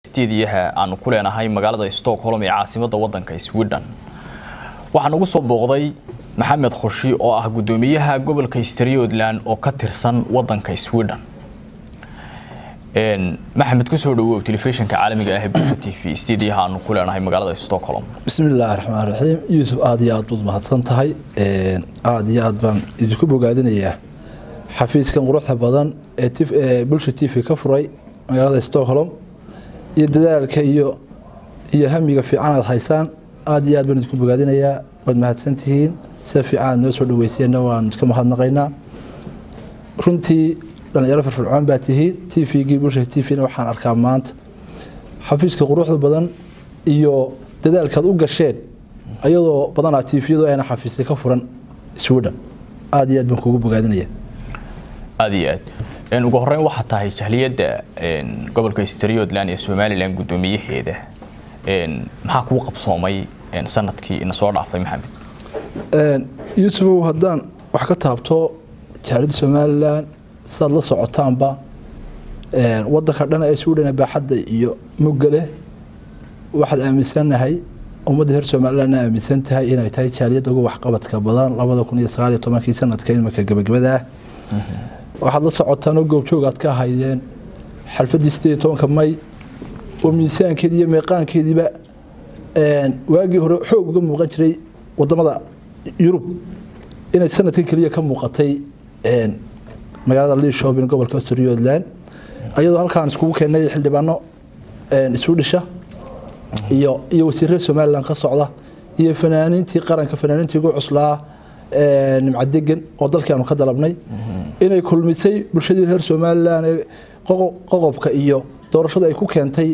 stuudiyaha aanu ku leenahay magaalada stockholm ee caasimada wadanka sweden waxaa nagu soo booqday maxamed khoshi oo ah gudoomiyaha gobolka strotland oo ka tirsan wadanka sweden maxamed kusoo dhawow telefishinka caalamiga ah ee bulsha t v stuudiyaha aanu ku leenahay magaalada stockholm bismi illaahi raxmaan raxiim yuusuf aada iyo aad baad mahadsan tahay aada iyo aad baan idinku bogaadinayaa xafiiskan quruxda badan ee bulsha t v ka furay magaalada stockholm iyo dadaalka iyo iyo hamiga fiican aad haysaan aada iyo aad baan idinku bogaadinayaa waad mahadsantihiin sida fiican aad noo soo dhaweyseenna waan iska mahadnaqaynaa runtii dhalinyaro firfircoon baa tihiin t v-gii bulsha t v-na waxaan arkaa maanta xafiiska quruxda badan iyo dadaalkaad u gasheen ayadoo badanaa t v-yadu ayna xafiisya ka furan sweden aada iyo aad baan kuugu bogaadinaya aada iyo aad ugu horeyn waxaa tahay jahliyadda gobolka strotland ee somalilan guddoomiyaheeda maxaa kuu qabsoomay sanadkii ina soo dhaafay maxamed yuusufow haddaan wax ka taabto jahliyadda somalilan sidaad la socotaanba wadanka dhan ee sweden baaxadda iyo mugale waxaad aaminsanahay ummadda reer somalilandna aaminsan tahay inay tahay jaaliyadda ugu waxqabadka badan labada kun iyo sagaal iyo tobankii sanadka imika gabagabada ah waxaad la socotaan oo goobjoog aad ka ahaydeen xalfaddii sideed iyo tobanka may oo miisaankeedi iyo meeqaankeediiba waagii hore xoog uga muuqan jiray wadamada yurub inay sanadkan keliya ka muuqatay magaalada liishobin gobolka strotland ayadoo halkaan iskugu keenay xildhibaano isu dhisha iyo iyo wasiirada somalilan ka socda iyo fanaaniintii qaranka fanaaniintii ugu cuslaa nimcadegan oo dalkii aanu ka dalabnay inay kulmisay bulshadii reer somalilan ee qoqobka iyo doorashada ay ku keentay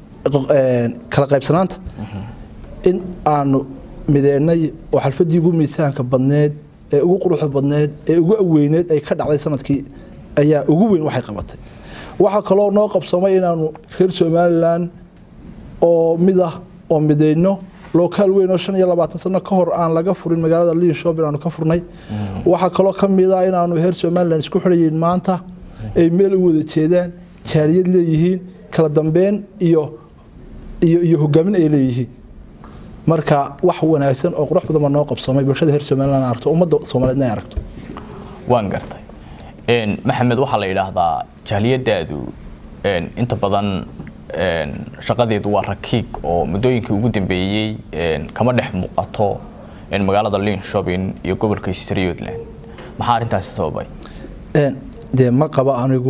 kala qaybsanaanta in aanu mideynay oo xalfadii ugu miisaanka badneed ee ugu quruxda badneed ee ugu aweyneed ay ka dhacday sanadkii ayaa ugu weyn waxay qabatay waxaa kaloo noo qabsamay inaanu reer somalilan oo mid ah oo mideyno lokaal weyn oo shan iyo labaatan sano ka hor aan laga furin magaalada linshob inaanu ka furnay waxaa kaloo ka mid ah inaanu reer somalilan isku xidhayiin maanta ay meel u wada jeedaan jaaliyad leeyihiin kala dambeyn iyo iyo iyo hogaamin ay leeyihiin marka wax wanaagsan oo qurux badan baa noo qabsamay bulshada reer somalilan aragto ummadda soomaaliyeedna ay aragto waan gartay maxamed waxaa la yidhaahdaa jahliyadaadu inta badan shaqadeedu waa rakiig oo muddooyinkii ugu dambeeyey kama dhex muuqato magaalada linshobin iyo gobolka strotland maxaa arrintaasi sababay dee ma qabo anigu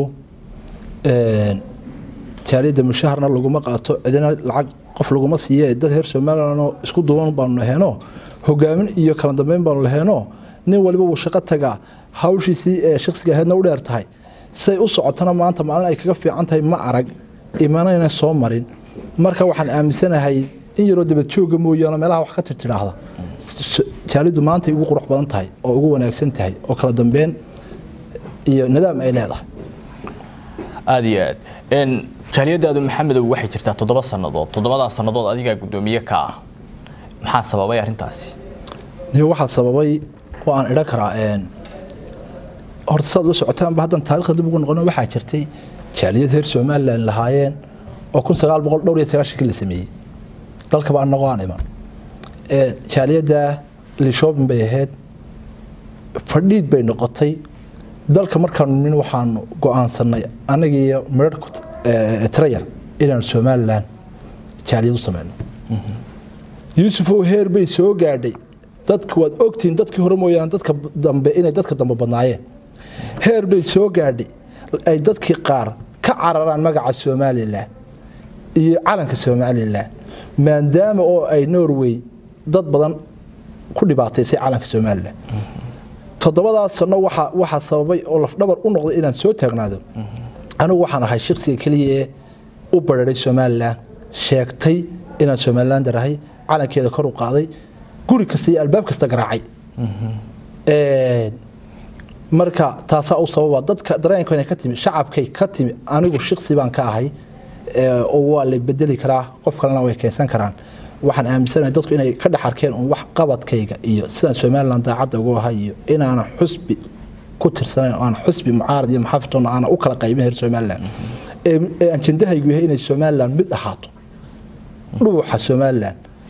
jaaliyadda mushaharna laguma qaato cidina lacag qof laguma siiye dad reer somalilanoo isku duuban baanu laheenoo hogaamin iyo kala dambeyn baanu laheenoo nin waliba wuu shaqo tagaa hawshiisii ee shaksiga aheedna u dheer tahay siday u socotona maanta maalin ay kaga fiican tahay ma arag imanayna soo marin marka waxaan aaminsanahay in yaroo dabadjooga mooyaane meelaha wax ka tirtidhaahda jaaliddu maantay ugu qurux badan tahay oo ugu wanaagsan tahay oo kala dambeyn iyo nidaam ay leedahay aada iyo aad jaaliyadaadu maxamedow waxay jirtaa toddoba sannadood toddobadaa sannadood adigaa guddoomiye ka ah maxaa sababay arrintaasi niyo waxaa sababay oo aan idhan karaa horta saad ula socotaanba haddan taarikhda dib ugu noqon waxaa jirtay jaaliyad reer somalilan lahaayeen oo kun sagaal boqol dhowr iyo sagaashankii la sameeyey dalkaba anagoo aan iman jaaliyadda lishobin bay ahayd fadhiid bay noqotay dalka markaanu nin waxaanu go-aansanay anagiiyo midhar trayar inaanu somalilan jaaliyad u sameyno yuusufow heer bay soo gaadhay dadku waad ogtihiin dadkii hore mooyaane dadka dambe inay dadka dambe badnaayeen heer bay soo gaadhay ay dadkii qaar ka cararaan magaca somalilan iyo calanka somalilan maadaama oo ay norway dad badan ku dhibaataysay calanka somalilan toddobadaas sano waxaa sababay oo lafdhabar u noqday inaan soo taagnaado anigu waxaan ahay shaksiga keliya ee u bararay somalilan sheegtay inaan somalilan darahay calankeeda kor u qaaday guri kasta iyo albaab kasta garaacay marka taasaa u sababa dadka dareenkana ka timi shacabkay ka timi anigu shiksi baan ka ahay oo waa la bedeli karaa qof kalena way keensan karaan waxaan aaminsanahay dadku inay ka dhex arkeen un wax qabadkayga iyo sidaan somalilan daacadda ugu ahay iyo inaanan xusbi ku tirsanayn oo aan xusbi mucaarad iyo maxaafitoona aanan u kala qaybin reer somalilan ee ee ajendahaygu yahay inay somalilan mid ahaato dhuuxa somalilan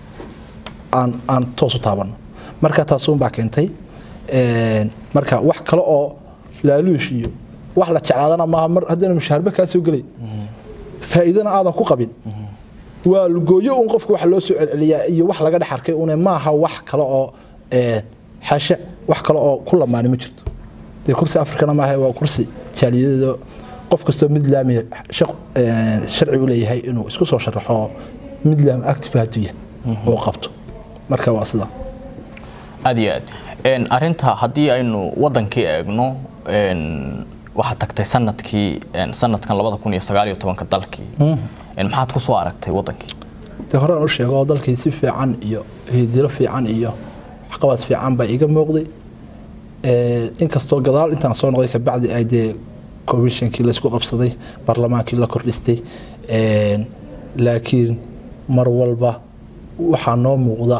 aan aan toos u taabano marka taasuunbaa keentay Een, marka wax kale oo laaluush iyo wax la jeclaadana maaha mar haddana mushaharba kaa soo gelay faa'iidana aadan ku qabin waa lugooyo un qofka wax loo soo celceliyaa iyo wax laga dhex arkay une maaha wax kale oo een, xashe wax kale oo ku lamaani ma jirto dee kursi afrikana maaha waa kursi jaaliyadooda qof kastoo midlaami shaq- een, sharci u leeyahay inuu isku soo sharaxo midlaam active hadduu yahay oo qabto marka waa sidaa aad iyo aad Een, arrinta haddii aynu wadankii eegno een, waxaad tagtay sanadkii een, sanadkan labada kun iyo sagaal iyo tobanka dalkii Een, maxaad ku soo aragtay wadankii dee horaan u sheego dalkii si fiican iyo hidilo fiican iyo waxqabad fiican baa iga muuqday Ee, inkastoo gadaal intaan soo noqday kabacdi ay dee komishinkii laysku qabsaday barlamaankii la kordhistay Een, laakiin mar walba waxaa noo muuqda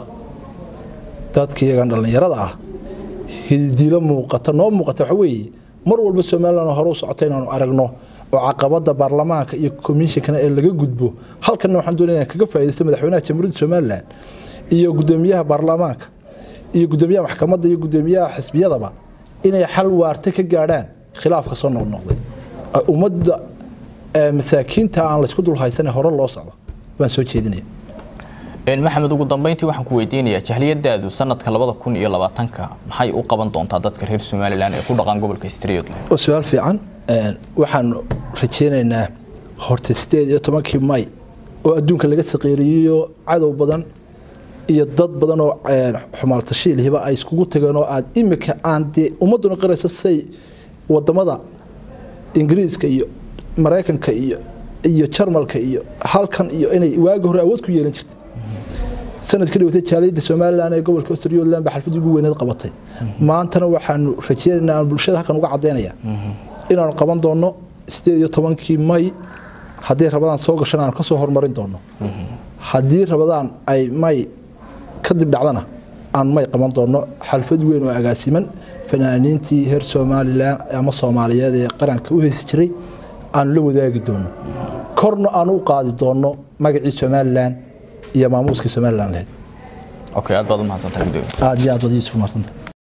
dadka iyagan dhallinyarada ah hidilo muuqata noo muuqata waxa weeye mar walba somaliland hore u socota inaanu aragno oo caqabada baarlamaanka iyo komishinkana ee laga gudbo halkanna waxaan doonaya inaan kaga faa'iidaysto madaxweynaha jamhuuriyadda somaliland iyo gudoomiyaha baarlamaanka iyo gudoomiyaha maxkamadda iyo gudoomiyaha xisbiyadaba inay xal waarta ka gaadhaan khilaafka soo noqnoqday Ay ummadda ee, masaakiinta aan laysku dul haysan hore loo socdo baan soo jeedinaya Een, maxamed ugu dambeyntii waxaan ku weydiinayaa jahliyadaadu sanadka labada kun iyo labaatanka maxay u qaban doontaa dadka reer somalilan ee ku dhaqan gobolka Streetland oo su-aal fiican Een, waxaan rajeynaynaa horta sideed iyo tobankii may oo adduunka laga saqiiriyeyo cadow badan iyo dad badan oo een, xumaaltashiilhiba ay iskugu tageen oo aad imika aan dee ummadduna qarayso say wadamada ingiriiska iyo maraykanka iyo iyo jarmalka iyo halkan iyo inay waagi hore awood ku yeelan jirtay sanadkii dhawatay jaaliyadda somalilan ee gobolka australialand baa xalfadii ugu weyneed qabatay maantana waxaanu rajeynaynaa aan bulshada halkan uga caddaynaya inaanu qaban doono sideed iyo tobankii may haddii rabadaan soo gashan aan kasoo horumarin doono haddii rabadaan ay may kadib dhacdana aan may qaban doono xalfad weyn oo agaasiman fanaaniintii reer somalilan ama soomaaliyeed ee qaranka u heesi jiray aanu la wadaagi doono korna aanu u qaadi doono magacii somalilan iyo maamuuskii somalilan lahayd okay aad baad u mahadsantahay gudoomiye aad iyo aad wad yuusuf marsanta